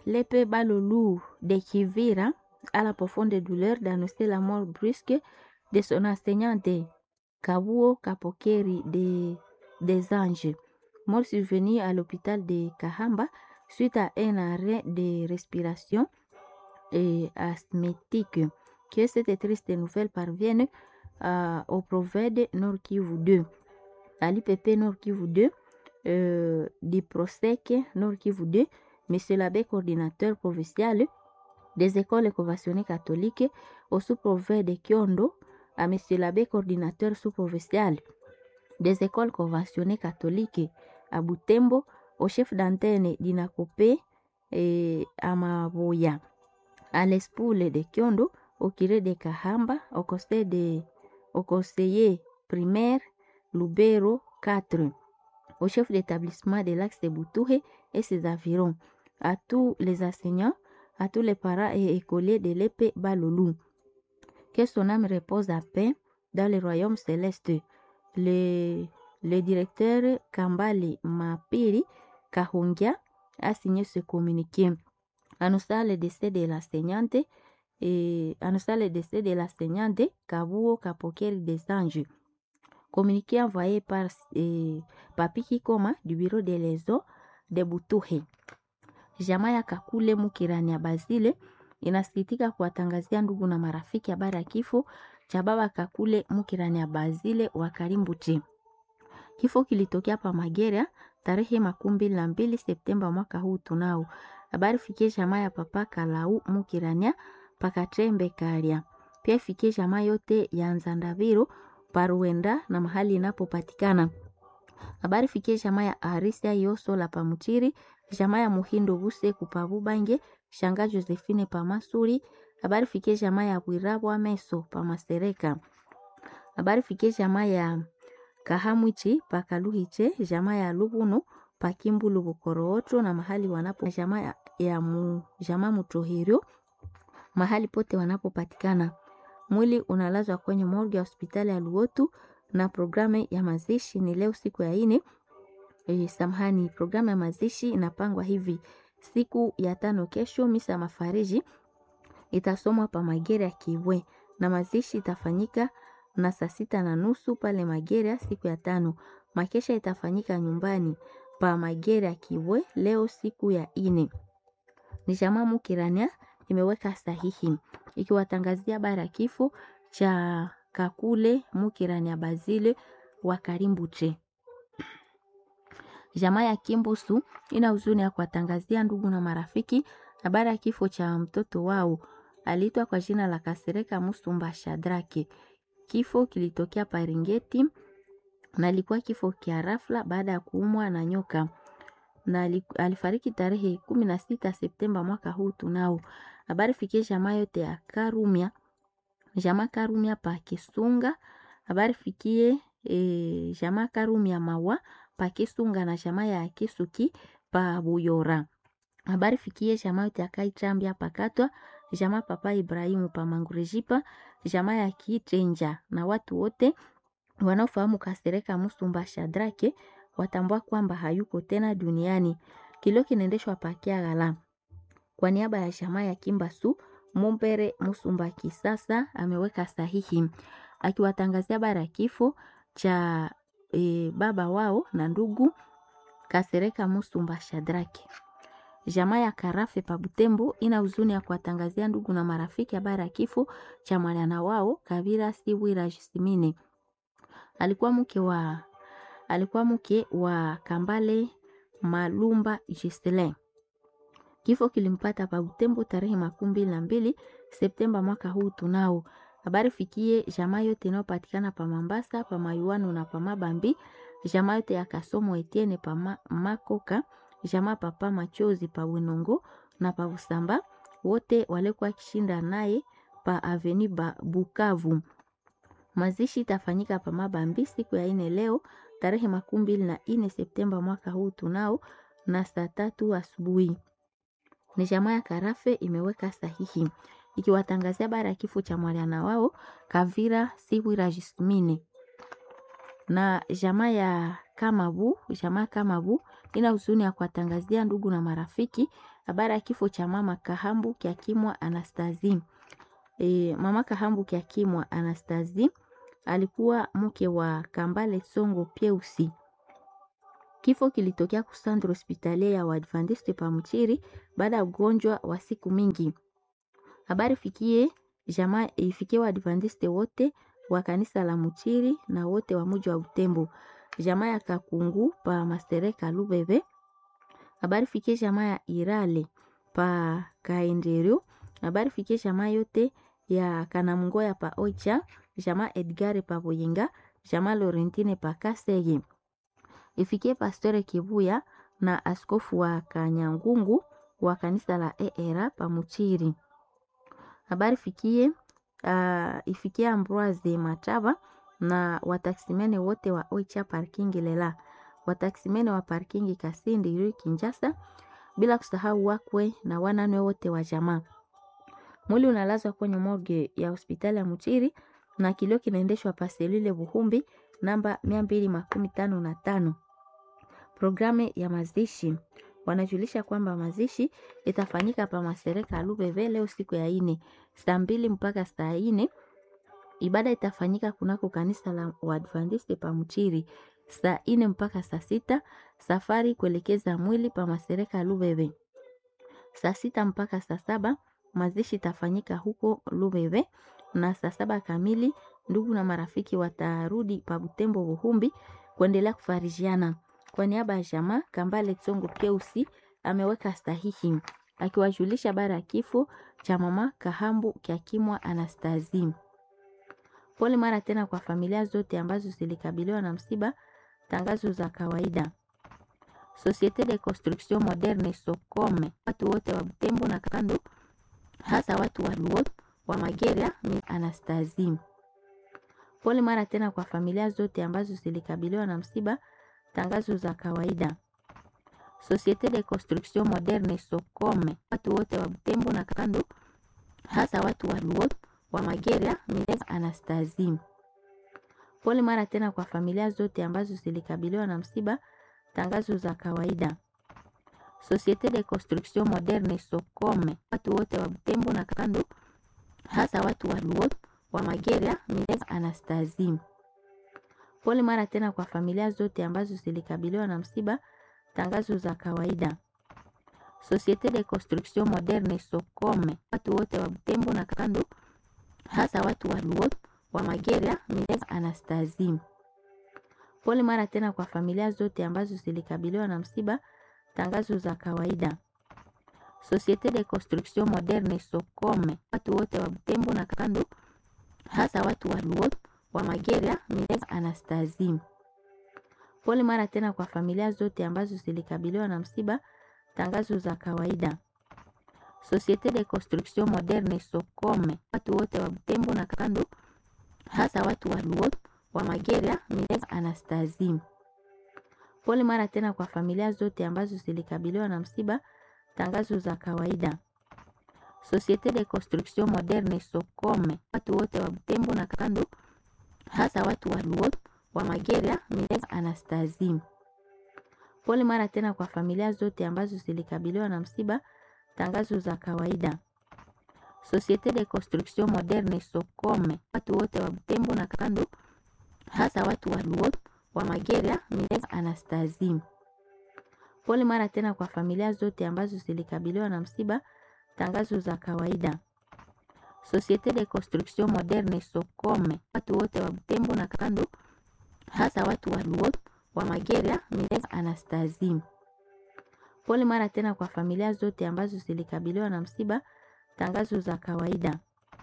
Lepe Balolou de Kivira a la profonde douleur d'annoncer la mort brusque de son enseignante Kabuo Kapokeri de, des Anges, mort survenue à l'hôpital de Kahamba suite à un arrêt de respiration et asthmétique. Que cette triste nouvelle parvienne euh, au prophète Nord Kivu 2. À l'IPP Nord Kivu 2, euh, du PROSEC Nord Kivu 2, Monsieur l'abbé coordinateur provincial des écoles conventionnées catholiques au sous-prophète de Kyondo, à Monsieur l'abbé coordinateur sous-provincial des écoles conventionnées catholiques à Butembo, au chef d'antenne d'Inakopé et à Maboya, à l'Espoule de Kyondo, au curé de Kahamba, au conseil, de, au conseiller primaire Lubero 4, au chef d'établissement de l'axe de Boutouhe et ses environs, à tous les enseignants, à tous les parents et écoliers de l'épée Balolou. Que son âme repose à paix dans le royaume céleste. Le, le directeur Kambali Mapiri Kahungia a signé ce communiqué. Annonçant le décès de l'enseignante et annonçant le décès de l'enseignante Kabuo Kapokeri des Anges. Communiqué envoyé par eh, Papi Kikoma du bureau de l'ESO de Butuhe. Jamaa ya Kakule Mukirani ya Bazile inasikitika kuwatangazia ndugu na marafiki habari ya kifo cha baba Kakule Mukirani ya Bazile wa Karimbuti. Kifo kilitokea pa Magera tarehe makumi mbili na mbili Septemba mwaka huu tunao. Habari fikie jamaa ya papa Kalau Mukirania pakatrembe Karia. Pia fikie jamaa yote ya Nzandaviro Paruenda na mahali inapopatikana. Habari fikie jamaa ya Arisia Yoso la Pamuchiri, jamaa ya Muhindo Buse Kupabubange, shanga Josephine Pamasuri. Habari fikie jamaa ya Bwirabwa Meso Pamasereka. Habari fikie jamaa ya Kahamwichi Pakaluhiche, jamaa ya Lubuno Pakimbulu Bukorootro na mahali wanapo jamaa ya, ya mu, jamaa Mutohirio mahali pote wanapopatikana. Mwili unalazwa kwenye morgue ya hospitali ya Luotu na programu ya mazishi ni leo siku ya ine. E, samahani, programu ya mazishi inapangwa hivi: siku ya tano kesho, misa mafariji itasomwa pa Magere ya Kiwe na mazishi itafanyika na saa sita na nusu pale Magere siku ya tano. Makesha itafanyika nyumbani pa Magere ya Kiwe leo siku ya ine. Ni jamaa Mukirania imeweka sahihi ikiwatangazia habari ya kifo cha Kakule Mukirania Bazile wa Karimbuche. Jamaa ya Kimbusu ina huzuni ya kuwatangazia ndugu na marafiki habari ya kifo cha mtoto wao aliitwa kwa jina la Kasereka Musumba Shadrake. Kifo kilitokea Paringeti na ilikuwa kifo kia rafla baada ya kuumwa na nyoka na alifariki tarehe kumi na sita Septemba mwaka huu tunao. Habari fikie jamaa yote ya Karumia, jamaa Karumia pa Kisunga. Habari fikie e, jamaa Karumia mawa pa Kisunga na jamaa ya Kisuki pa Buyora. Habari fikie jamaa yote ya Kaitambia pakatwa, jamaa papa Ibrahimu pa Mangurejipa, jamaa ya Kitenja na watu wote wanaofahamu Kasereka Musumba Shadrake watambua kwamba hayuko tena duniani. Kilio kinaendeshwa pakia ghala. Kwa niaba ya jamaa ya Kimbasu, Mumbere Musumba Kisasa ameweka sahihi akiwatangazia bara kifo cha e, baba wao na ndugu Kasereka Musumba Shadrake. Jamaa ya Karafe pa Butembo ina huzuni ya kuwatangazia ndugu na marafiki habari ya kifo cha mwana wao Kavira Siwira Jisimine. Alikuwa mke wa alikuwa mke wa Kambale Malumba Gistelin. Kifo kilimpata pa Butembo tarehe makumi mbili na mbili Septemba mwaka huu tunao. Habari fikie jamaa yote inayopatikana pa Mambasa, pa Mayuano na pa Mabambi, jamaa yote ya Kasomo Etienne pa ma, Makoka, jamaa papa Machozi pa Winongo na pa Busamba, wote walikuwa kishinda naye pa Aveni ba Bukavu. Mazishi itafanyika pa Mabambi siku ya ine leo tarehe makumi mbili na ine Septemba mwaka huu tunao na saa tatu asubuhi. Ni jamaa ya Karafe imeweka sahihi ikiwatangazia bara ya kifo cha mwana wao Kavira Siwira Jismine na jamaa ya Kamabu, jamaa Kamabu ina huzuni ya kuwatangazia ndugu na marafiki habari ya kifo cha mama Kahambu Kyakimwa Anastazi. E, mama Kahambu Kyakimwa Anastazi alikuwa mke wa Kambale Songo Pieusi. Kifo kilitokea kusandro hospitalia ya Waadventiste pa Mchiri baada ya ugonjwa wa siku mingi. Habari fikie jamaa ifikie Waadventiste wote wa kanisa la Mchiri na wote wa muji wa Butembo. Jamaa ya Kakungu pa Mastereka Lubebe. Habari fikie jamaa ya Irale pa Kaenderio. Habari fikie jamaa yote ya Kanamngoya pa Oicha, jamaa Edgare pa Boyenga, jamaa Laurentine pa Kasege. Ifikie Pastore Kibuya na askofu wa Kanyangungu wa kanisa la ERA pa Muchiri. Habari fikie uh, ifikie Ambroise Mataba na wataksimene wote wa Oicha parking lela, wataksimene wa parking Kasindi Rue Kinjasa, bila kusahau wakwe na wananwe wote wa jamaa. Mwili unalazwa kwenye morgue ya hospitali ya Muchiri na kilio kinaendeshwa paselile Buhumbi namba mia mbili makumi tano na tano. Programu ya mazishi wanajulisha kwamba mazishi itafanyika pa Masereka Lubeve leo siku ya ine saa mbili mpaka saa ine. Ibada itafanyika kunako kanisa la Waadventiste pa Mchiri saa ine mpaka saa sita. Safari kuelekeza mwili pa Masereka Lubeve saa sita mpaka saa saba. Mazishi itafanyika huko Lubeve na saa saba kamili ndugu na marafiki watarudi pa Butembo Buhumbi kuendelea kufarijiana. Kwa niaba ya jamaa Kambale Tsongo Pieusi ameweka sahihi akiwajulisha habari ya kifo cha mama Kahambu Kyakimwa Anastazi. Pole mara tena kwa familia zote ambazo zilikabiliwa na msiba. Tangazo za kawaida. Societe de Construction Moderne Sokome, watu wote wa Butembo na kando, hasa watu wa Luo wa Mageria ni Anastazi. Pole mara tena kwa familia zote ambazo zilikabiliwa na msiba. Tangazo za kawaida. Societe de Construction Moderne Sokome, watu wote wa Butembo na kando, hasa watu wa Luo wa Mageria ni Anastazi. Pole mara tena kwa familia zote ambazo zilikabiliwa na msiba. Tangazo za kawaida. Societe de Construction Moderne Sokome, watu wote wa Butembo na kando, hasa watu wa Luo wa Mageria ni Anastazi. Pole mara tena kwa familia zote ambazo zilikabiliwa na msiba. Tangazo za kawaida. Societe de Construction Moderne Sokome, watu wote wa Butembo na kando, hasa watu wa Luo wa Mageria ni Anastazi. Pole mara tena kwa familia zote ambazo zilikabiliwa na msiba. Tangazo za kawaida. Societe de Construction Moderne Sokome, watu wote wa Butembo na kando, hasa watu wa Luo wa Mageria ni Anastazi. Pole mara tena kwa familia zote ambazo zilikabiliwa na msiba. Tangazo za kawaida. Societe de Construction Moderne Sokome, watu wote wa Butembo na kando, hasa watu wa Luo wa Mageria ni Anastazi. Pole mara tena kwa familia zote ambazo zilikabiliwa na msiba. Tangazo za kawaida. Societe de Construction Moderne Sokome, watu wote wa Butembo na kando, hasa watu wa Luo wa Mageria ni Anastazi. Pole mara tena kwa familia zote ambazo zilikabiliwa na msiba. Tangazo za kawaida. Societe de Construction Moderne Sokome, watu wote wa Butembo na kando, hasa watu wa Luo wa Mageria ni Anastazi. Pole mara tena kwa familia zote ambazo zilikabiliwa na msiba. Tangazo za kawaida. Societe de Construction Moderne Sokome, watu wote wa Butembo na kando, hasa watu wa Luo wa Mageria ni Anastazi. Pole mara tena kwa familia zote ambazo zilikabiliwa na msiba. Tangazo za kawaida.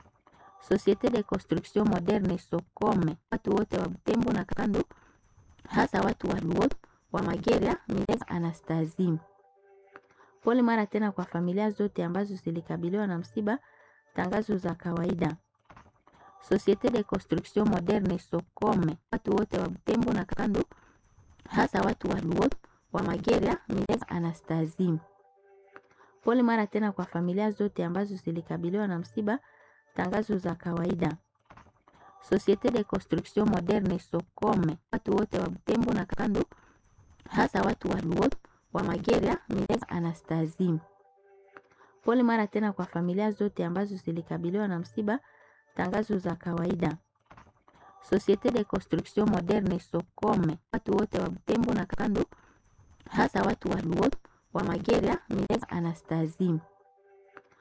Societe de Construction Moderne Sokome, watu wote wa Butembo na kando, hasa watu wa Luo wa Mageria ni Anastazi. Pole mara tena kwa familia zote ambazo zilikabiliwa na msiba. Tangazo za kawaida. Societe de Construction Moderne Sokome, watu wote wa Butembo na kando, hasa watu wa Luo wa Mageria ni Anastazi. Pole mara tena kwa familia zote ambazo zilikabiliwa na msiba. Tangazo za kawaida. Societe de Construction Moderne Sokome, watu wote wa Butembo na kando, hasa watu wa Luo wa Mageria Minerva Anastasie. Pole mara tena kwa familia zote ambazo zilikabiliwa na msiba. Tangazo za kawaida. Societe de Construction Moderne Sokome, watu wote wa Butembo na kando, hasa watu wa Luo wa Mageria Minerva Anastasie